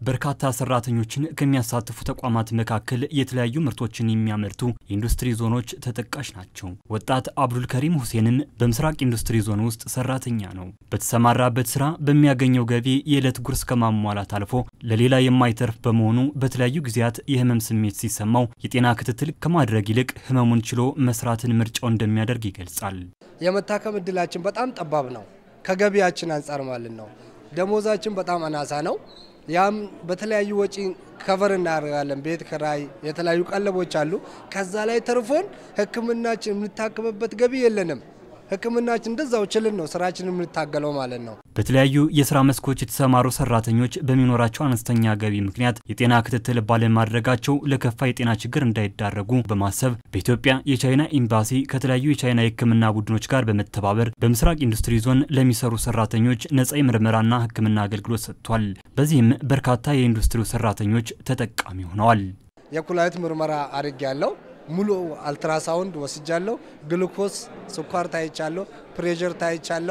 በርካታ ሰራተኞችን ከሚያሳትፉ ተቋማት መካከል የተለያዩ ምርቶችን የሚያመርቱ የኢንዱስትሪ ዞኖች ተጠቃሽ ናቸው። ወጣት አብዱል ከሪም ሁሴንም በምስራቅ ኢንዱስትሪ ዞን ውስጥ ሰራተኛ ነው። በተሰማራበት ስራ በሚያገኘው ገቢ የዕለት ጉርስ ከማሟላት አልፎ ለሌላ የማይተርፍ በመሆኑ በተለያዩ ጊዜያት የህመም ስሜት ሲሰማው የጤና ክትትል ከማድረግ ይልቅ ህመሙን ችሎ መስራትን ምርጫው እንደሚያደርግ ይገልጻል። የመታከም እድላችን በጣም ጠባብ ነው፣ ከገቢያችን አንጻር ማለት ነው። ደሞዛችን በጣም አናሳ ነው። ያም በተለያዩ ወጪ ከቨር እናደርጋለን። ቤት ክራይ፣ የተለያዩ ቀለቦች አሉ። ከዛ ላይ ተርፎን ህክምናችን የምንታከምበት ገቢ የለንም። ህክምናችን እንደዛው ችልን ነው ስራችን የምንታገለው ማለት ነው። በተለያዩ የስራ መስኮች የተሰማሩ ሰራተኞች በሚኖራቸው አነስተኛ ገቢ ምክንያት የጤና ክትትል ባለማድረጋቸው ለከፋ የጤና ችግር እንዳይዳረጉ በማሰብ በኢትዮጵያ የቻይና ኤምባሲ ከተለያዩ የቻይና የህክምና ቡድኖች ጋር በመተባበር በምስራቅ ኢንዱስትሪ ዞን ለሚሰሩ ሰራተኞች ነጻ የምርመራና ህክምና አገልግሎት ሰጥቷል። በዚህም በርካታ የኢንዱስትሪው ሰራተኞች ተጠቃሚ ሆነዋል። የኩላሊት ምርመራ አድርግ ያለው ሙሉ አልትራሳውንድ ወስጃለሁ። ግሉኮስ ስኳር ታይቻለሁ። ፕሬዠር ታይቻለሁ።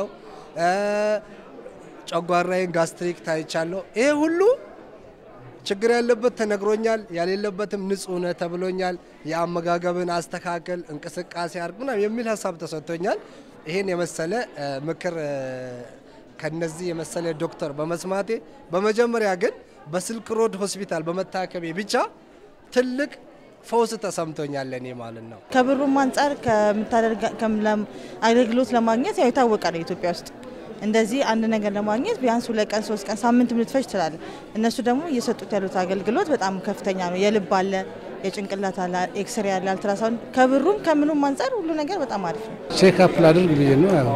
ጨጓራዬን ጋስትሪክ ታይቻለሁ። ይሄ ሁሉ ችግር ያለበት ተነግሮኛል፣ ያሌለበትም ንጹህ ነህ ተብሎኛል። የአመጋገብን አስተካከል፣ እንቅስቃሴ አርግ ምናምን የሚል ሀሳብ ተሰጥቶኛል። ይሄን የመሰለ ምክር ከነዚህ የመሰለ ዶክተር በመስማቴ በመጀመሪያ ግን በስልክ ሮድ ሆስፒታል በመታከሜ ብቻ ትልቅ ፈውስ ተሰምቶኛል እኔ ማለት ነው። ከብሩም አንጻር አገልግሎት ለማግኘት ያው የታወቀ ነው ኢትዮጵያ ውስጥ እንደዚህ አንድ ነገር ለማግኘት ቢያንስ ሁለት ቀን ሶስት ቀን ሳምንት ልትፈጅ ትችላለ። እነሱ ደግሞ እየሰጡት ያሉት አገልግሎት በጣም ከፍተኛ ነው። የልብ አለ፣ የጭንቅላት አለ፣ ኤክስሬ አለ፣ አልትራሳውንድ ከብሩም ከምኑም አንጻር ሁሉ ነገር በጣም አሪፍ ነው። ቼክ አፕ ላድርግ ብዬ ነው ያው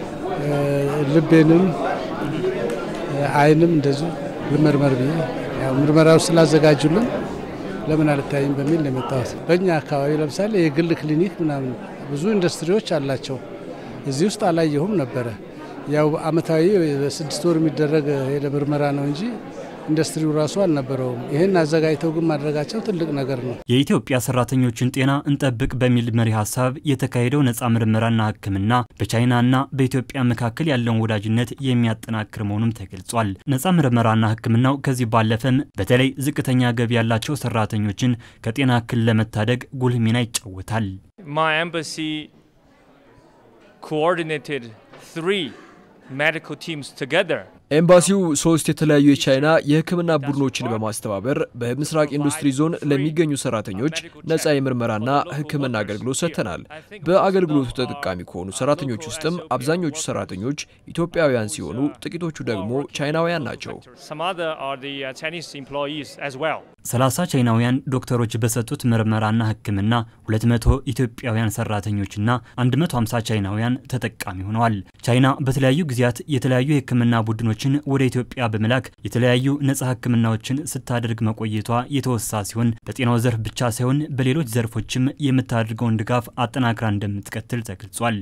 ልቤንም አይንም እንደዚሁ ልመርመር ብዬ ያው ምርመራው ስላዘጋጁልን ለምን አልታይም በሚል ነው የመጣሁት። በእኛ አካባቢ ለምሳሌ የግል ክሊኒክ ምናምን ብዙ ኢንዱስትሪዎች አላቸው። እዚህ ውስጥ አላየሁም ነበረ። ያው አመታዊ ስድስት ወር የሚደረግ ሄደ ምርመራ ነው እንጂ ኢንዱስትሪው ራሱ አልነበረውም። ይህን አዘጋጅተው ግን ማድረጋቸው ትልቅ ነገር ነው። የኢትዮጵያ ሰራተኞችን ጤና እንጠብቅ በሚል መሪ ሀሳብ የተካሄደው ነጻ ምርመራና ሕክምና በቻይናና በኢትዮጵያ መካከል ያለውን ወዳጅነት የሚያጠናክር መሆኑም ተገልጿል። ነጻ ምርመራና ሕክምናው ከዚህ ባለፈም በተለይ ዝቅተኛ ገቢ ያላቸው ሰራተኞችን ከጤና እክል ለመታደግ ጉልህ ሚና ይጫወታል። My embassy coordinated three medical teams together ኤምባሲው ሶስት የተለያዩ የቻይና የህክምና ቡድኖችን በማስተባበር በምስራቅ ኢንዱስትሪ ዞን ለሚገኙ ሰራተኞች ነጻ የምርመራና ህክምና አገልግሎት ሰጥተናል። በአገልግሎቱ ተጠቃሚ ከሆኑ ሰራተኞች ውስጥም አብዛኞቹ ሰራተኞች ኢትዮጵያውያን ሲሆኑ፣ ጥቂቶቹ ደግሞ ቻይናውያን ናቸው። ሰላሳ ቻይናውያን ዶክተሮች በሰጡት ምርመራና ህክምና 200 ኢትዮጵያውያን ሰራተኞችና 150 ቻይናውያን ተጠቃሚ ሆነዋል። ቻይና በተለያዩ ጊዜያት የተለያዩ የህክምና ቡድኖች ችን ወደ ኢትዮጵያ በመላክ የተለያዩ ነጻ ህክምናዎችን ስታደርግ መቆየቷ የተወሳ ሲሆን በጤናው ዘርፍ ብቻ ሳይሆን በሌሎች ዘርፎችም የምታደርገውን ድጋፍ አጠናክራ እንደምትቀጥል ተገልጿል።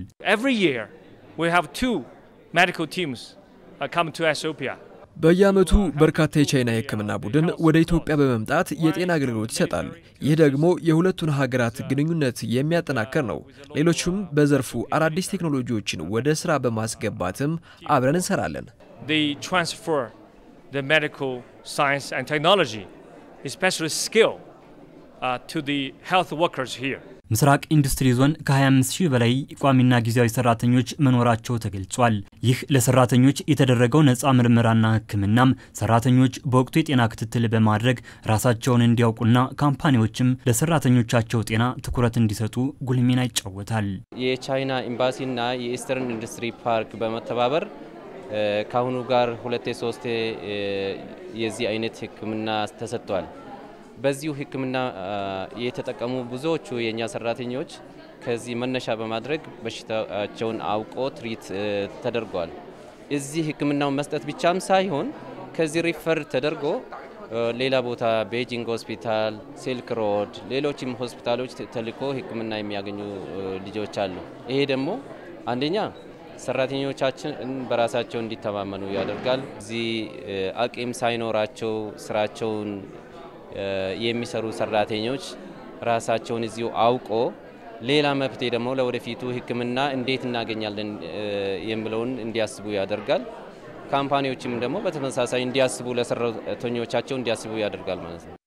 በየዓመቱ በርካታ የቻይና የህክምና ቡድን ወደ ኢትዮጵያ በመምጣት የጤና አገልግሎት ይሰጣል። ይህ ደግሞ የሁለቱን ሀገራት ግንኙነት የሚያጠናክር ነው። ሌሎችም በዘርፉ አዳዲስ ቴክኖሎጂዎችን ወደ ስራ በማስገባትም አብረን እንሰራለን። they transfer the medical science and technology, especially skill, uh, to the health workers here. ምስራቅ ኢንዱስትሪ ዞን ከ25 ሺህ በላይ ቋሚና ጊዜያዊ ሰራተኞች መኖራቸው ተገልጿል። ይህ ለሰራተኞች የተደረገው ነፃ ምርመራና ህክምናም ሰራተኞች በወቅቱ የጤና ክትትል በማድረግ ራሳቸውን እንዲያውቁና ካምፓኒዎችም ለሰራተኞቻቸው ጤና ትኩረት እንዲሰጡ ጉልህ ሚና ይጫወታል። የቻይና ኤምባሲና የኢስተርን ኢንዱስትሪ ፓርክ በመተባበር ከአሁኑ ጋር ሁለቴ ሶስቴ የዚህ አይነት ህክምና ተሰጥቷል። በዚሁ ህክምና የተጠቀሙ ብዙዎቹ የእኛ ሰራተኞች ከዚህ መነሻ በማድረግ በሽታቸውን አውቆ ትሪት ተደርጓል። እዚህ ህክምናውን መስጠት ብቻም ሳይሆን ከዚህ ሪፈር ተደርጎ ሌላ ቦታ ቤጂንግ ሆስፒታል፣ ሲልክ ሮድ፣ ሌሎችም ሆስፒታሎች ተልኮ ህክምና የሚያገኙ ልጆች አሉ። ይሄ ደግሞ አንደኛ ሰራተኞቻችን በራሳቸው እንዲተማመኑ ያደርጋል። እዚህ አቅም ሳይኖራቸው ስራቸውን የሚሰሩ ሰራተኞች ራሳቸውን እዚሁ አውቆ ሌላ መፍትሄ ደግሞ ለወደፊቱ ህክምና እንዴት እናገኛለን የሚለውን እንዲያስቡ ያደርጋል። ካምፓኒዎችም ደግሞ በተመሳሳይ እንዲያስቡ ለሰራተኞቻቸው እንዲያስቡ ያደርጋል ማለት ነው።